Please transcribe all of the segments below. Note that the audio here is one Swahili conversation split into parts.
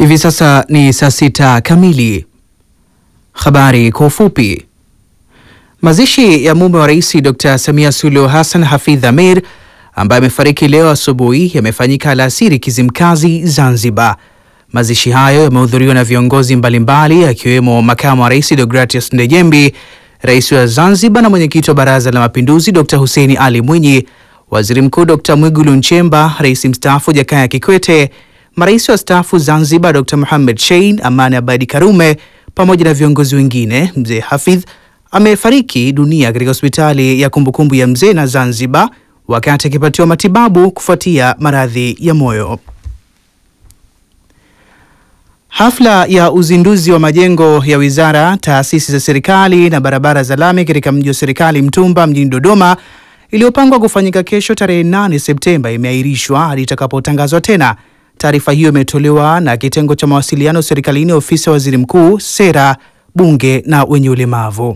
Hivi sasa ni saa sita kamili. Habari kwa ufupi. Mazishi ya mume wa rais Dr. Samia Suluhu Hassan Hafidh Amir ambaye amefariki leo asubuhi yamefanyika alasiri Kizimkazi, Zanzibar. Mazishi hayo yamehudhuriwa na viongozi mbalimbali akiwemo makamu wa rais Deogratius Ndejembi, rais wa Zanzibar na mwenyekiti wa Baraza la Mapinduzi Dr. Hussein Ali Mwinyi, waziri mkuu Dr. Mwigulu Nchemba, rais mstaafu Jakaya Kikwete, marais wa staafu Zanzibar Dr. Mohamed Shein, Amani Abadi Karume pamoja na viongozi wengine. Mzee Hafidh amefariki dunia katika hospitali ya kumbukumbu ya mzee na Zanzibar wakati akipatiwa matibabu kufuatia maradhi ya moyo. Hafla ya uzinduzi wa majengo ya wizara, taasisi za serikali na barabara za lami katika mji wa serikali Mtumba mjini Dodoma iliyopangwa kufanyika kesho tarehe 8 Septemba imeahirishwa hadi itakapotangazwa tena. Taarifa hiyo imetolewa na kitengo cha mawasiliano serikalini, ofisi ya waziri mkuu, sera, bunge na wenye ulemavu.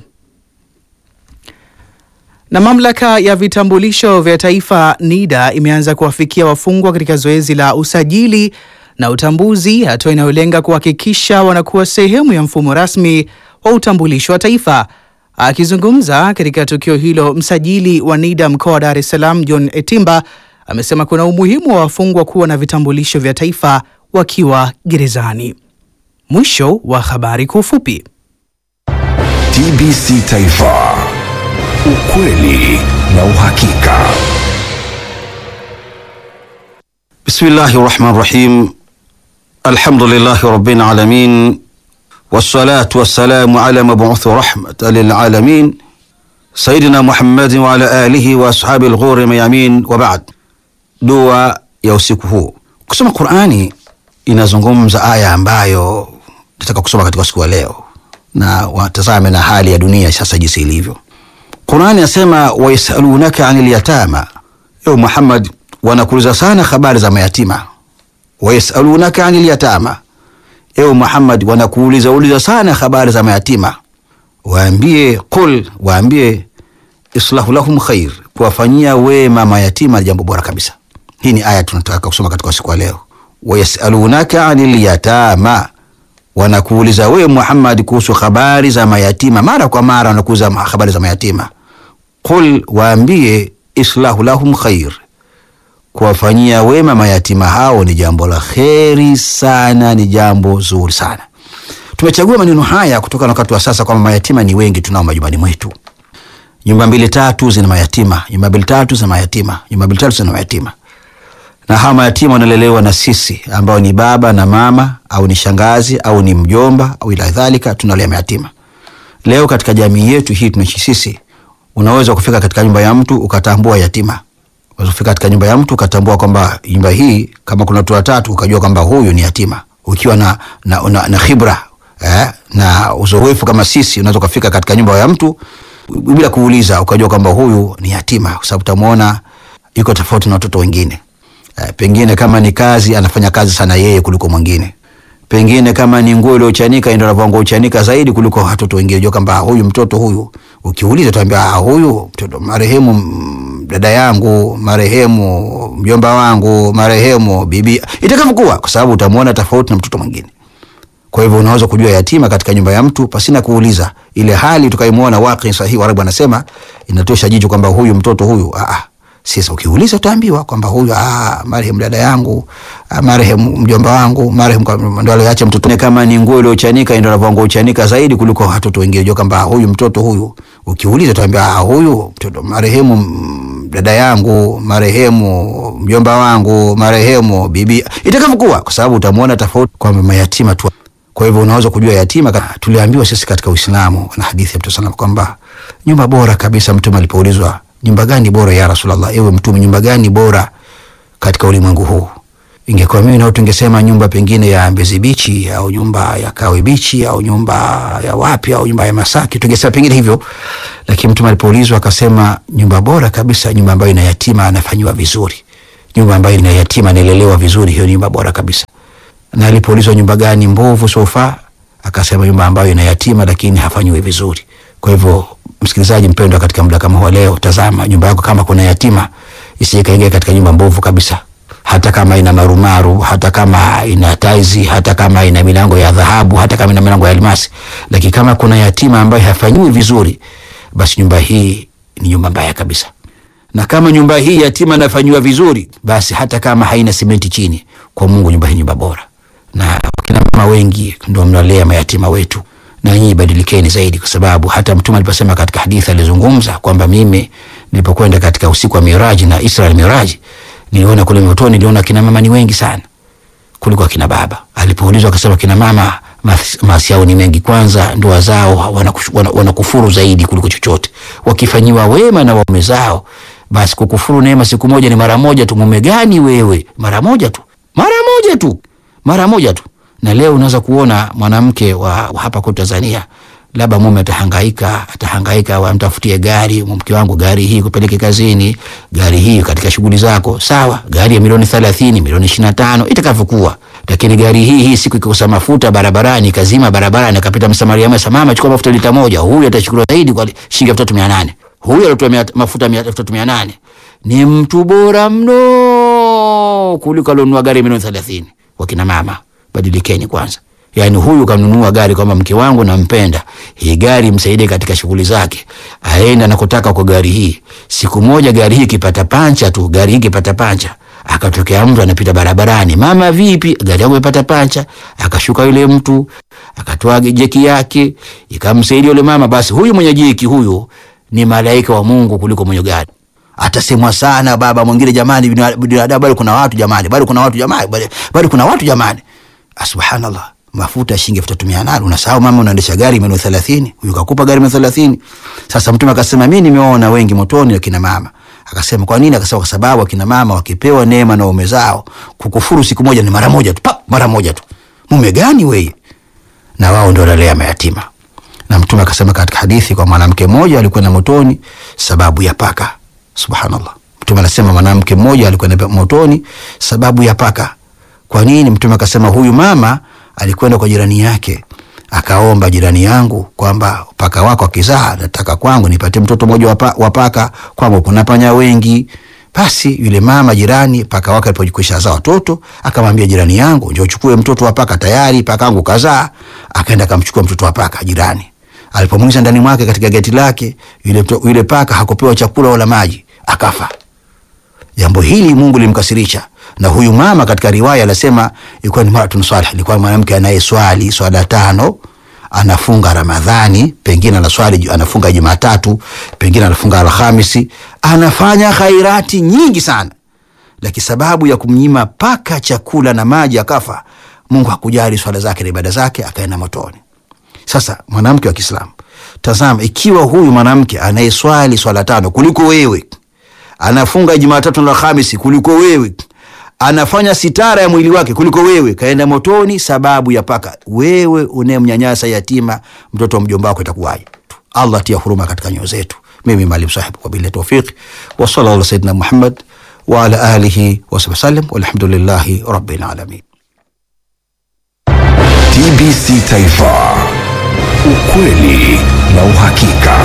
Na mamlaka ya vitambulisho vya taifa NIDA imeanza kuwafikia wafungwa katika zoezi la usajili na utambuzi, hatua inayolenga kuhakikisha wanakuwa sehemu ya mfumo rasmi wa utambulisho wa taifa. Akizungumza katika tukio hilo, msajili wa NIDA mkoa wa Dar es Salaam John Etimba amesema kuna umuhimu wa wafungwa kuwa na vitambulisho vya taifa wakiwa gerezani. Mwisho wa habari kwa ufupi. TBC Taifa, ukweli na uhakika. Bismillahi rahmani rahim. Alhamdulillahi rabbil alamin wassalatu wassalamu ala mabuthi rahmatan lilalamin sayidina Muhammadin wa ala alihi wa ashabi lghuri mayamin wa ba'd. Dua ya usiku huu. Kusoma Qurani inazungumza aya ambayo nataka kusoma katika siku ya leo, na watazame na hali ya dunia sasa jinsi ilivyo. Qurani asema wayasalunaka anil yatama, ewe Muhammad, wanakuuliza sana habari za mayatima. Wayasalunaka anil yatama, ewe Muhammad, wanakuuliza uliza sana habari za mayatima. Waambie qul, waambie islahu lahum khair, kuwafanyia wema mayatima ni jambo bora kabisa. Hii ni aya tunataka kusoma katika siku ya leo. Wayasalunaka anil yatama, wanakuuliza wewe Muhammad kuhusu habari za mayatima. Mara kwa mara wanakuuliza habari za mayatima. Qul, waambie islahu lahum khair, kuwafanyia wema mayatima hao ni jambo la kheri sana, ni jambo zuri sana. Tumechagua maneno haya kutokana na wakati wa sasa kwamba mayatima ni wengi tunao majumbani mwetu. Nyumba mbili tatu zina mayatima, nyumba mbili tatu zina mayatima, nyumba mbili tatu zina mayatima, na hawa mayatima wanalelewa na sisi ambao ni baba na mama au ni shangazi au ni mjomba au ila dhalika, tunalea mayatima. Leo katika jamii yetu hii tunaishi sisi, unaweza kufika katika nyumba ya mtu ukatambua yatima, unaweza kufika katika nyumba ya mtu ukatambua kwamba nyumba hii kama kuna watu watatu ukajua kwamba huyu ni yatima, ukiwa na, na, na, na khibra eh, na uzoefu kama sisi, unaweza kufika katika nyumba ya mtu bila kuuliza ukajua kwamba huyu ni yatima, kwa sababu utamwona yuko tofauti na watoto wengine. Eh, pengine kama ni kazi anafanya kazi sana yeye kuliko mwingine. Pengine kama ni nguo iliyochanika ndio anavaa nguo chanika zaidi kuliko watoto wengine. Unajua kwamba huyu mtoto huyu, ukiuliza utaambia ah, huyu mtoto marehemu mm, dada yangu, marehemu mjomba wangu, marehemu bibi, itakavyokuwa, kwa sababu utamwona tofauti na mtoto mwingine. Kwa hivyo unaweza kujua yatima katika nyumba ya mtu pasina kuuliza. Ile hali tukaimuona waqi sahihi, Warabu anasema inatosha jicho kwamba huyu mtoto huyu ah, sasa ukiuliza utaambiwa kwamba huyu ah, marehemu dada yangu, ah, marehemu mjomba wangu, marehemu ndo aliacha mtoto. Kama ni nguo iliyochanika ndio anavaa nguo chanika zaidi kuliko watoto wengine. Unajua kwamba huyu mtoto huyu, ukiuliza utaambiwa ah, huyu mtoto marehemu dada yangu, marehemu mjomba wangu, marehemu bibi, itakavyokuwa, kwa sababu utamwona tofauti kwamba mayatima tu. Kwa hivyo unaweza kujua yatima. Tuliambiwa sisi katika Uislamu na hadithi ya Mtume sallam kwamba nyumba bora kabisa, Mtume alipoulizwa nyumba gani bora ya Rasulullah, ewe Mtume, nyumba gani bora katika ulimwengu huu? Ingekuwa mimi nao tungesema nyumba pengine ya Mbezi Bichi au nyumba ya Kawe Bichi au nyumba ya wapi au nyumba ya Masaki, tungesema pengine hivyo, lakini Mtume alipoulizwa akasema nyumba bora kabisa, nyumba ambayo ina yatima anafanyiwa vizuri, nyumba ambayo ina yatima analelewa vizuri, hiyo nyumba bora kabisa na alipoulizwa nyumba gani mbovu sofa, akasema nyumba ambayo ina yatima lakini hafanyiwi vizuri. Kwa hivyo, msikilizaji mpendwa, katika muda kama huu leo, tazama nyumba yako, kama kuna yatima isije kaingia katika nyumba mbovu kabisa. hata kama ina marumaru, hata kama ina taizi, hata kama ina milango ya dhahabu, hata kama ina milango ya almasi, lakini kama kuna yatima ambaye hafanyiwi vizuri, basi nyumba hii ni nyumba mbaya kabisa. Na kama nyumba hii yatima anafanyiwa vizuri, basi hata kama haina simenti chini, kwa Mungu nyumba hii nyumba bora. Na kina mama wengi ndio mnalea mayatima wetu, na nyinyi badilikeni zaidi, kwa sababu hata Mtume aliposema katika hadithi alizungumza kwamba mimi nilipokwenda katika usiku wa Miraji na Isra Miraji, niliona kule motoni, niliona kina mama ni wengi sana kuliko akina baba. Alipoulizwa akasema kina mama mas- maasi yao ni mengi. Kwanza ndoa zao wanakush- wana- wanakufuru zaidi kuliko chochote. Wakifanyiwa wema na waume zao, basi kukufuru neema siku moja ni mara moja tu. Mume gani wewe? Mara moja tu, mara moja tu, mara moja tu. Na leo unaweza kuona mwanamke wa, wa hapa kwetu Tanzania labda mume atahangaika atahangaika, wamtafutie gari, mke wangu, gari hii kupeleke kazini, gari hii katika shughuli zako, sawa. Gari ya milioni thelathini, milioni ishirini na tano itakavyokuwa, lakini gari hii hii siku ikikosa mafuta barabarani, kazima barabarani, akapita msamaria mwema, mama, chukua mafuta lita moja, huyu atachukuliwa zaidi kwa shilingi elfu tatu mia nane huyu alitoa mia- mafuta mia- elfu tatu mia nane ni mtu bora mno kuliko alionunua gari ya milioni thelathini. Wakina mama, badilikeni kwanza. Yaani huyu kanunua gari kwamba mke wangu nampenda, hii gari msaidie katika shughuli zake, aenda anakotaka kwa gari hii. Siku moja gari hii ikipata pancha tu, gari hii ikipata pancha, akatokea mtu anapita barabarani, mama, vipi, gari yangu imepata pancha. Akashuka yule mtu akatoa jeki yake ikamsaidia yule mama, basi huyu mwenye jeki huyu ni malaika wa Mungu kuliko mwenye gari atasemwa sana baba mwingine, jamani, bina- binadamu bado kuna watu jamani, bado kuna watu jamani, bado- bado kuna watu jamani. Ah, Subhanallah, mafuta ya shilingi elfu tatu mia nane unasahau mama, unaendesha gari milioni thelathini, huyu kakupa gari milioni thelathini. Sasa Mtume akasema mi nimeona wengi motoni akina mama. Akasema kwa nini? Akasema kwa sababu akina mama wakipewa neema na waume zao, kukufuru siku moja ni mara moja tu, pa, mara moja tu. Mume gani weye? na wao ndio wanalea mayatima. Na Mtume akasema katika hadithi kwa mwanamke mmoja alikwenda motoni sababu ya paka. Subhanallah, Mtume anasema mwanamke mmoja alikwenda motoni sababu ya paka. Kwa nini? Mtume akasema huyu mama alikwenda kwa jirani yake akaomba, jirani yangu, kwamba paka wako akizaa, nataka kwangu nipatie mtoto mmoja wa pa- wa paka, kwangu kuna panya wengi. Basi yule mama jirani, paka wake alipokwisha zaa watoto, akamwambia jirani yangu, njoo uchukue mtoto wa paka, tayari paka wangu kazaa. Akaenda akamchukua mtoto wa paka jirani. Alipomwingiza ndani mwake katika geti lake, yule, mto- yule paka hakupewa chakula wala maji, akafa. Jambo hili Mungu limkasirisha, na huyu mama katika riwaya anasema ilikuwa ni maratun salih, ilikuwa mwanamke anayeswali swala tano, anafunga Ramadhani, pengine anaswali anafunga Jumatatu, pengine anafunga Alhamisi, anafanya khairati nyingi sana, lakini sababu ya kumnyima paka chakula na maji akafa, Mungu hakujali swala zake na ibada zake, akaenda motoni. Sasa mwanamke wa Kiislamu, tazama, ikiwa huyu mwanamke anayeswali swala tano kuliko wewe, anafunga Jumatatu na Alhamisi kuliko wewe, anafanya sitara ya mwili wake kuliko wewe, kaenda motoni sababu ya paka. Wewe unayemnyanyasa yatima, mtoto wa mjomba wako, itakuwaje? Allah tia huruma katika nyoyo zetu. Mimi Maalim Sahib, wabillahi tawfiq, wa sallallahu ala sayyidina Muhammad wa ala alihi wasahbihi wasallam, walhamdulillahi rabbil alamin. TBC Taifa, ukweli na uhakika.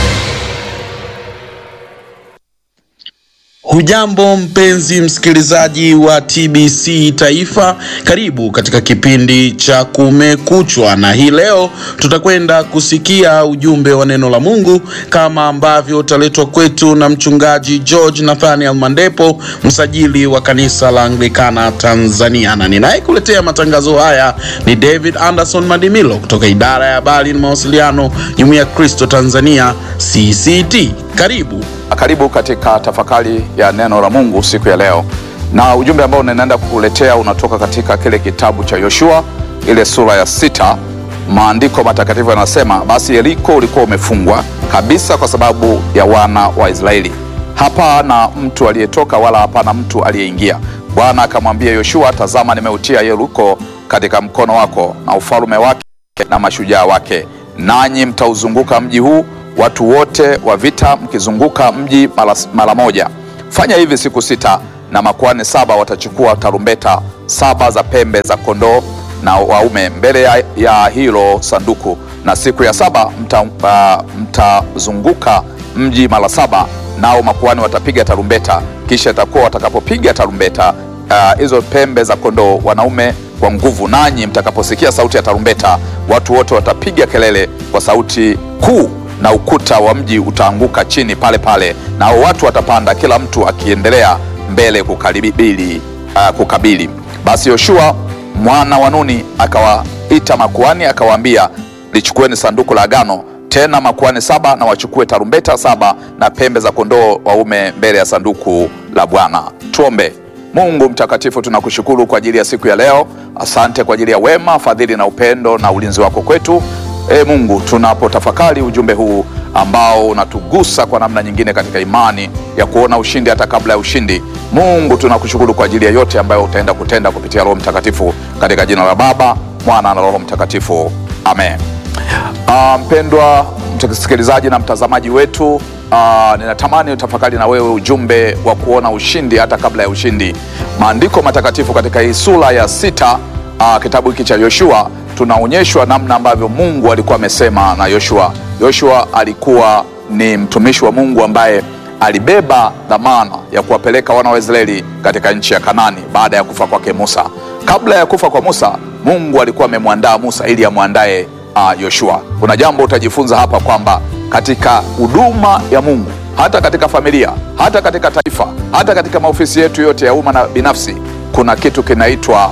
Hujambo mpenzi msikilizaji wa TBC Taifa, karibu katika kipindi cha Kumekuchwa, na hii leo tutakwenda kusikia ujumbe wa neno la Mungu kama ambavyo utaletwa kwetu na mchungaji George Nathaniel Mandepo, msajili wa kanisa la Anglikana Tanzania, na ninayekuletea matangazo haya ni David Anderson Madimilo kutoka idara ya habari na mawasiliano, Jumuiya ya Kristo Tanzania CCT. Karibu. Karibu katika tafakari ya neno la Mungu siku ya leo, na ujumbe ambao ninaenda kukuletea unatoka katika kile kitabu cha Yoshua ile sura ya sita. Maandiko matakatifu yanasema, basi Yeriko ulikuwa umefungwa kabisa kwa sababu ya wana wa Israeli, hapana mtu aliyetoka wala hapana mtu aliyeingia. Bwana akamwambia Yoshua, tazama, nimeutia Yeriko katika mkono wako na ufalme wake na mashujaa wake, nanyi mtauzunguka mji huu watu wote wa vita mkizunguka mji mara, mara moja. Fanya hivi siku sita, na makuhani saba watachukua tarumbeta saba za pembe za kondoo na waume mbele ya, ya hilo sanduku, na siku ya saba mtazunguka mta mji mara saba, nao makuhani watapiga tarumbeta. Kisha itakuwa watakapopiga tarumbeta ah, hizo pembe za kondoo wanaume kwa nguvu, nanyi mtakaposikia sauti ya tarumbeta, watu wote watapiga kelele kwa sauti kuu, na ukuta wa mji utaanguka chini pale pale, na hao watu watapanda, kila mtu akiendelea mbele kukaribili, uh, kukabili. Basi Yoshua mwana wa Nuni akawaita makuhani akawaambia, lichukueni sanduku la agano tena makuhani saba na wachukue tarumbeta saba na pembe za kondoo waume mbele ya sanduku la Bwana. Tuombe. Mungu mtakatifu, tunakushukuru kwa ajili ya siku ya leo. Asante kwa ajili ya wema, fadhili na upendo na ulinzi wako kwetu. E Mungu, tunapotafakari ujumbe huu ambao unatugusa kwa namna nyingine katika imani ya kuona ushindi hata kabla ya ushindi, Mungu tunakushukuru kwa ajili ya yote ambayo utaenda kutenda kupitia Roho Mtakatifu, katika jina la Baba, Mwana na Roho Mtakatifu, amen. Ah, mpendwa msikilizaji na mtazamaji wetu, ah, ninatamani utafakari na wewe ujumbe wa kuona ushindi hata kabla ya ushindi. Maandiko matakatifu katika hii sura ya sita ah, kitabu hiki cha Yoshua tunaonyeshwa namna ambavyo Mungu alikuwa amesema na Yoshua. Yoshua alikuwa ni mtumishi wa Mungu ambaye alibeba dhamana ya kuwapeleka wana wa Israeli katika nchi ya Kanani baada ya kufa kwake Musa. Kabla ya kufa kwa Musa, Mungu alikuwa amemwandaa Musa ili amwandae uh, Yoshua. Kuna jambo utajifunza hapa kwamba katika huduma ya Mungu, hata katika familia, hata katika taifa, hata katika maofisi yetu yote ya umma na binafsi, kuna kitu kinaitwa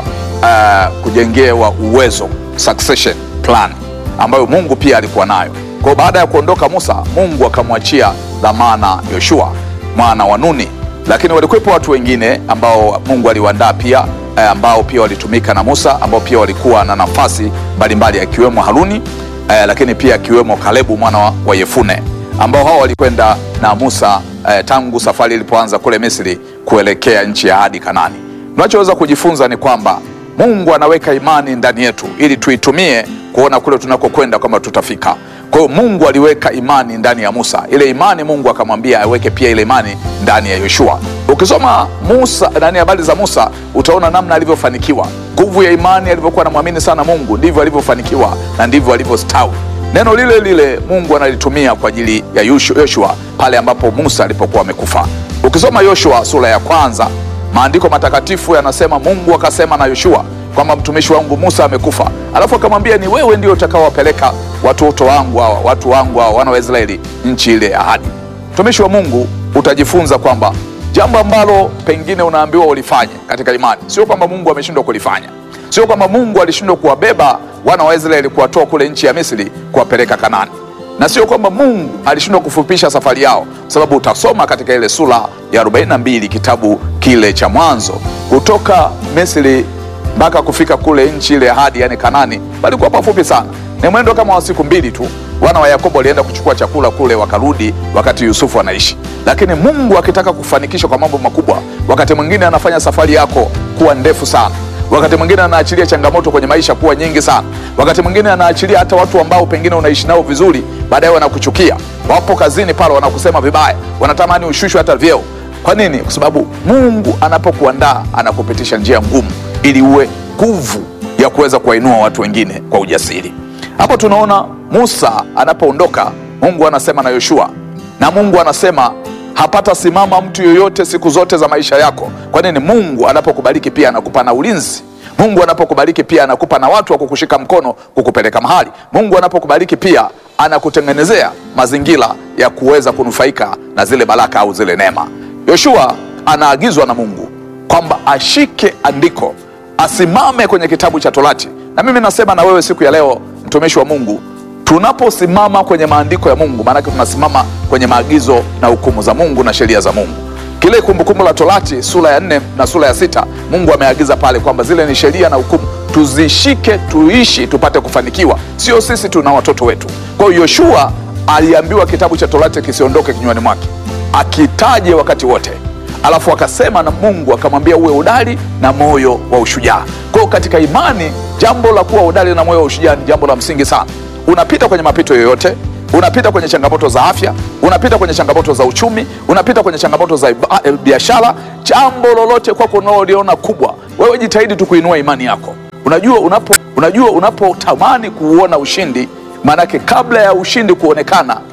uh, kujengewa uwezo, succession plan, ambayo Mungu pia alikuwa nayo. Kwa baada ya kuondoka Musa, Mungu akamwachia dhamana Yoshua mwana wa Nuni, lakini walikuwepo watu wengine ambao Mungu aliwaandaa pia eh, ambao pia walitumika na Musa ambao pia walikuwa na nafasi mbalimbali akiwemo Haruni eh, lakini pia akiwemo Kalebu mwana wa- wa Yefune ambao hao walikwenda na Musa eh, tangu safari ilipoanza kule Misri kuelekea nchi ya hadi Kanani. Tunachoweza kujifunza ni kwamba Mungu anaweka imani ndani yetu ili tuitumie kuona kule tunakokwenda kwamba tutafika. Kwa hiyo Mungu aliweka imani ndani ya Musa. Ile imani Mungu akamwambia aweke pia ile imani ndani ya Yoshua. Ukisoma Musa ndani ya habari za Musa utaona namna alivyofanikiwa, nguvu ya imani, alivyokuwa anamwamini sana Mungu, ndivyo alivyofanikiwa na ndivyo alivyostawi. Neno lile lile Mungu analitumia kwa ajili ya Yoshu- Yoshua pale ambapo Musa alipokuwa amekufa. Ukisoma Yoshua sura ya kwanza, maandiko matakatifu yanasema Mungu akasema na Yoshua kwamba mtumishi wangu Musa amekufa, alafu akamwambia ni wewe ndio utakaowapeleka watoto wangu hawa, watu wangu hawa, wana wa Israeli nchi ile ya ahadi. Mtumishi wa Mungu utajifunza kwamba jambo ambalo pengine unaambiwa ulifanye katika imani, sio kwamba Mungu ameshindwa kulifanya, sio kwamba Mungu alishindwa kuwabeba wana wa Israeli kuwatoa kule nchi ya Misri kuwapeleka Kanani na sio kwamba Mungu alishindwa kufupisha safari yao, sababu utasoma katika ile sura ya 42 kitabu kile cha Mwanzo, kutoka Misri mpaka kufika kule nchi ile ahadi, yani Kanani, palikuwa pafupi sana, ni mwendo kama wa siku mbili tu. Wana wa Yakobo walienda kuchukua chakula kule, wakarudi wakati Yusufu anaishi. Lakini Mungu akitaka kufanikisha kwa mambo makubwa, wakati mwingine anafanya safari yako kuwa ndefu sana wakati mwingine anaachilia changamoto kwenye maisha kuwa nyingi sana. Wakati mwingine anaachilia hata watu ambao pengine unaishi nao vizuri, baadaye wanakuchukia, wapo kazini pale wanakusema vibaya, wanatamani ushushwe hata vyeo. Kwa nini? Kwa sababu Mungu anapokuandaa anakupitisha njia ngumu, ili uwe nguvu ya kuweza kuwainua watu wengine kwa ujasiri. Hapo tunaona Musa anapoondoka, Mungu anasema na Yoshua, na Mungu anasema hapata simama mtu yoyote siku zote za maisha yako. Kwa nini? Mungu anapokubariki pia anakupa na ulinzi. Mungu anapokubariki pia anakupa na watu wa kukushika mkono kukupeleka mahali. Mungu anapokubariki pia anakutengenezea mazingira ya kuweza kunufaika na zile baraka au zile neema. Yoshua anaagizwa na Mungu kwamba ashike andiko, asimame kwenye kitabu cha Torati. Na mimi nasema na wewe siku ya leo, mtumishi wa Mungu, tunaposimama kwenye maandiko ya Mungu, maanake tunasimama kwenye maagizo na hukumu za Mungu na sheria za Mungu. Kile Kumbukumbu la Torati sura ya nne na sura ya sita Mungu ameagiza pale kwamba zile ni sheria na hukumu, tuzishike, tuishi, tupate kufanikiwa, sio sisi tuna watoto wetu. Kwa hiyo Yoshua aliambiwa kitabu cha Torati kisiondoke kinywani mwake, akitaje wakati wote alafu akasema na Mungu akamwambia uwe hodari na moyo wa ushujaa. Kwa hiyo katika imani, jambo la kuwa hodari na moyo wa ushujaa ni jambo la msingi sana. Unapita kwenye mapito yoyote, unapita kwenye changamoto za afya, unapita kwenye changamoto za uchumi, unapita kwenye changamoto za iba- eh, biashara, jambo lolote kwako unaloliona kubwa, wewe jitahidi tu kuinua imani yako. Unajua unapo unajua unapotamani kuuona ushindi, maanake kabla ya ushindi kuonekana